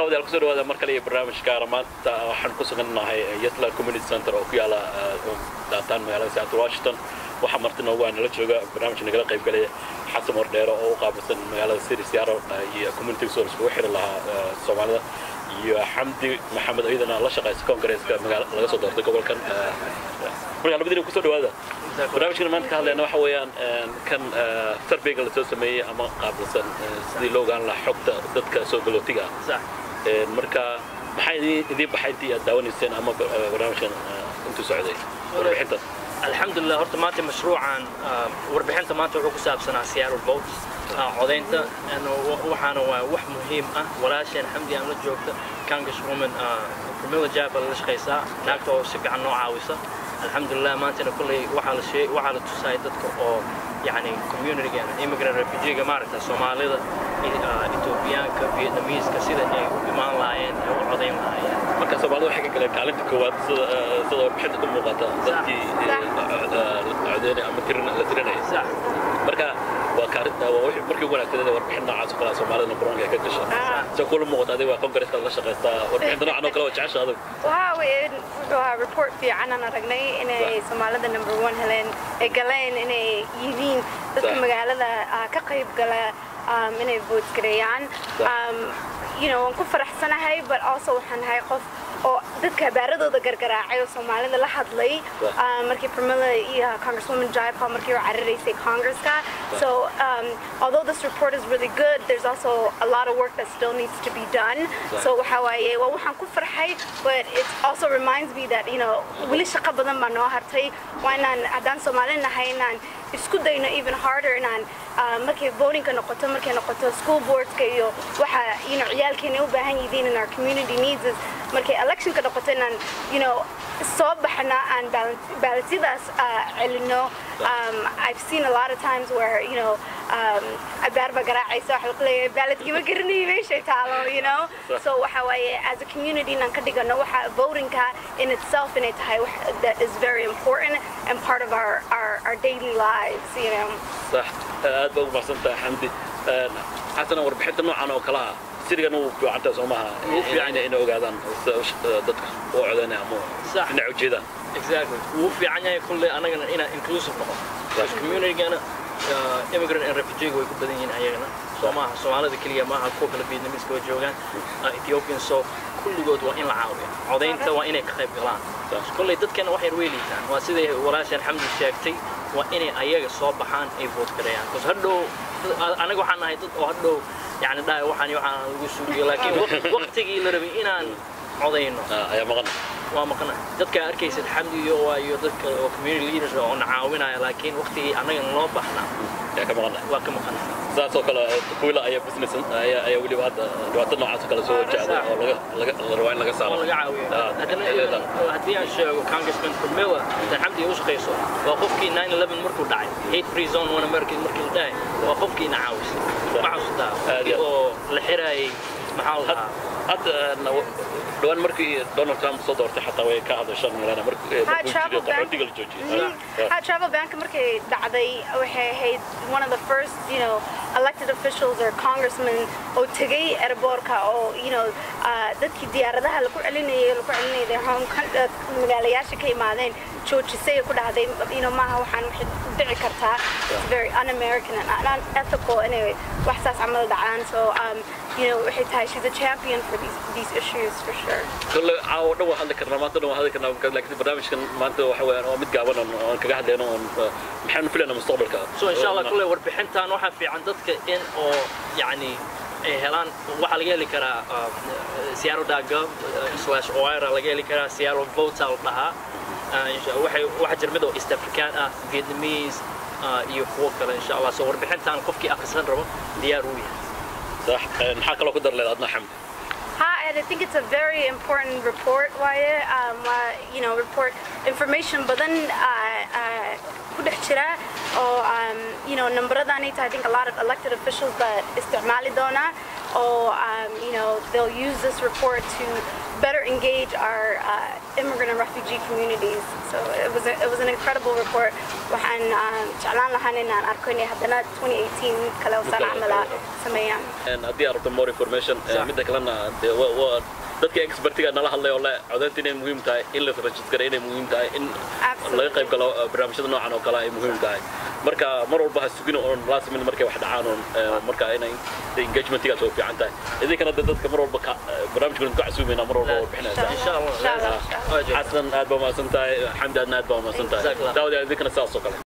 daawadayaal kusoo dhawaada mar kale iyo barnaamijka maanta waxaan ku sugannahay yatla community center oo ku yaala downtown magaalada seattle washington waxaa marti noogu ah nala jooga barnaamijka nagala qayb galaya xasan wardheero oo u qaabilsan magaalada city seattle iyo community soo iskugu xiri lahaa soomaalida iyo xamdi maxamed iyadana la shaqaysa congaresska magaala laga soo doortay gobolkan markaa labadiina kusoo dhawaada barnaamijkan maanta ka hadlayna waxa weeyaan kan surveyga lasoo sameeyey ama qaabilsan sidii loo ogaan lahaa xogta dadka soo galootiga ah marka maxaa idiin baxay intii aad daawanayseen ama barnaamijkan intuu socday warbixinta alxamdulilah horta maanta mashruucan warbixinta maanta wuxuu ku saabsanaa seattle vote codaynta waxaana waa wax muhiim ah walaasheen xamdi aan la joogta congresswoman camilla jaba la shaqaysaa naagta oo si fiican noo caawisa alxamdulilah maantana kolley waxaa la sheeg waxaa la tusayay dadka oo yani communitygeena immigrant refugeega maaragta soomaalida etoobiyaanka vietnamese-ka sida ay u imaan lahaayeen ay u codayn lahaayeen marka soomaalida waxay ka galeen kaalinta koowaad sida sida warbixinta ka muuqata dadkii codeynay ama la tirinaya marka waa kaarinta waa wixii markii ugu wanaagsaneed warbixin noocaas oo kale soomaalida numberonka ay ka gasha soo kula muuqata adiga waa congaresska la shaqaystaa warbixinta noocan oo kale waa jecesha adigu waxa weeye wuxuu ahaa report fiican aan aragnay inay soomaalida number one heleen ay galeen inay yihiin dadka magaalada ka qayb gala inay vote gareeyaan you know waan ku faraxsanahay but also waxaan nahay qof oo dadka habaaradooda gargaraacay oo soomaalida la hadlay markii Pramila iyo Congresswoman Jayapal markii ay cararaysay Congresska so um, although this report is really good there's also a lot of work that still needs to be done so waxa waaye waa waxaan ku farxay but it also reminds me that you know weli shaqo badan baa noo hartay waa inaan haddaan Soomaali nahay inaan isku dayno even harder inaan markay votingka noqoto markay noqoto school boardska iyo waxa you know ciyaalkeena u baahan yihiin in our community needs is markay electionka noqoto inaan you know soo baxna aan baalasyadaas celino I've seen a lot of times where you know abaar ba garaacaysa waxa lagu leeyahay baaladkii ma garanayo meeshay taalo you know so waxa waaye as a community inaan ka dhigano waxa votingka in itself inay tahay wax that is very important and part of our our, our daily lives you know صح aad baa ugu mahadsantahay xamdi xasana warbixinta noocan oo kalaha sirigana wuu fiicantaa soo maaha wuu fiican yahay inay ogaadaan dadka oo codanaya ama dhinac ujeedaan exactly wuu fiican yahay kulle anagana inaan inclusive noqon communitygana immigrant and refugee way ku badan yihiin ayagana soo maaha soomaalida keliya maaha kuwa kale vietnamese way joogaan ethiopian so kulligood waa in la caawiya codaynta waa inay ka qayb galaan kolley dadkana waxay weeliitaan waa siday walaashan xamdi sheegtay waa inay ayaga soo baxaan ay vote gareeyaan bcause hadhow anaga waxaan nahay dad oo hadhow yani dhahay waxaan waxaan lagu sugiyo laakiin waqtigii la rabay inaan codayno ayaa maqan waa maqna dadka arkaysid xamdi iyo waa iyo dadka oo community leaders oo na caawinaya laakiin waqtigii annagana loo baxnaa ayaa ka maqan waa ka maqan saas oo kale kuwila ayaa business ayaa ayaa weliba hadda dhibaato noocaas oo kale soo wajahda oo laga laga la rabaa in laga saaro laga caawiyo haddana haddii aan sheego congressman Pramila intaan xamdi u shaqayso waa qofkii 9/11 markuu dhacay hate free zone one american markii la dhahay waa qofkii na caawisay ma xasuustaa oo la xiraayay maxaa la dhahaa hadda dhawaan markii donald trump soo doortay xataa way ka hadashaan malana markii qaxootiga la joojiyay ha travel bank markay dhacday waxay ahayd one of the first you know elected officials or congressmen oo tegay airportka oo you know dadkii diyaaradaha lagu celinayay lagu celinayay their home magaalayaasha ka imaadeen joojisay ku dhahday you know maaha waxaan waxay dhici kartaa it's very un-american and unethical inay wax saas camal dhacaan so um, you know waxay tahay she's a champion for these these issues for sure كل عاو دو هذا كنا ما تدو هذا كنا لكن برنامج كان ما انت waxa weeyaan oo mid gaaban oo kaga hadlayno oo maxaan filayna mustaqbalka so insha Allah kulay warbixintan waxa fiican dadka in oo yani ay helaan waxa laga heli karaa seattle.gov slash oira laga heli karaa seattle votes al dhahaa waxay waxa jir mid oo east african ah vietnamese iyo kuwo kale insha Allah so warbixintan qofkii akhrisan rabo diyaar u yahay صح maxaa kaloo ku dar leedahay adna xamdi Hi, and I think it's a very important report, Waya. Um, uh, you know, report information, but then ku dhex jira oo um, you know numberadani I think a lot of elected officials that isticmaali doona or um, you know they'll use this report to better engage our uh, immigrant and refugee communities. So it was a, it was an incredible report. waxaan um, jeclaan lahaan inaan arko inay haddana 2018 kale usaan kale camala oo- sameeyaan Een, haddii aad rabto more information eh, Sax. midda kalena dee wa- waa dadka expertiga nala hadlay oo le codaynta inay muhiim tahay in la register inay muhiim tahay in Absolutely. laga qayb galo eh, barnaamijyada noocan oo kale ay muhiim tahay marka mar walba ha sugin oon last minute markay wax dhacaan oon eh, marka inay dee engagementigaas oo fiican tahay idinkana dee dadka mar walba ka- eh, barnaamijkan ku casuumayna mar walba oo bixinaysa إن شاء الله. إن شاء الله. آه، جميل. xasan aad baa mahadsan tahay xamdi aadna aad baa mahadsan tahay Jazaak Allah. daawada idinkana sidaas oo kale